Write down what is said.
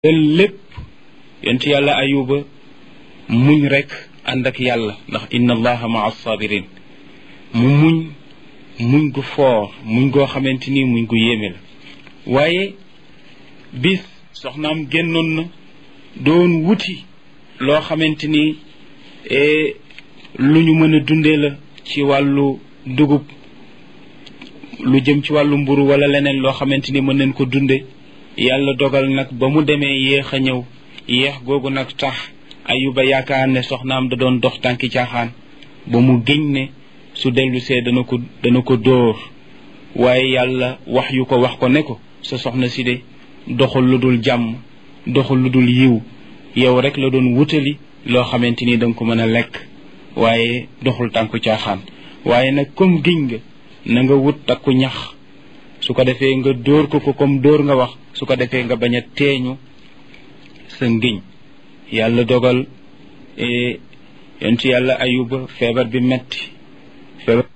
lépp yonent yàlla ayuba muñ rek ànd ak yàlla ndax inna allaha maa sabirin mu muñ muñ gu foor muñ goo xamante ni muñ gu yéeme la waaye bis soxnaam génnoon na doon wuti loo xamante ni lu ñu mën a dundee la ci wàllu dugub lu jëm ci wàllu mburu wala leneen loo xamante ni mën nañ ko dunde yàlla dogal nag ba mu demee yéex a ñëw yéex googu nag tax ayuba yaakaar ne soxnaam da doon dox tànki caaxaan ba mu géñ ne su dellusee dana ko dana ko dóor waaye yàlla wax yu ko wax ko ne ko sa soxna si de doxul lu dul jàmm doxul lu dul yiw yow rek la doon wutali loo xamante ni danga ko mën a lekk waaye doxul tànku caaxaan waaye nag comme giñ nga na nga wut takku ñax su ko defee nga dóor ko ko comme dóor nga wax su ko defee nga bañ a teeñu sa ngiñ yàlla dogal yonent yàlla ayuba feebar bi metti feebar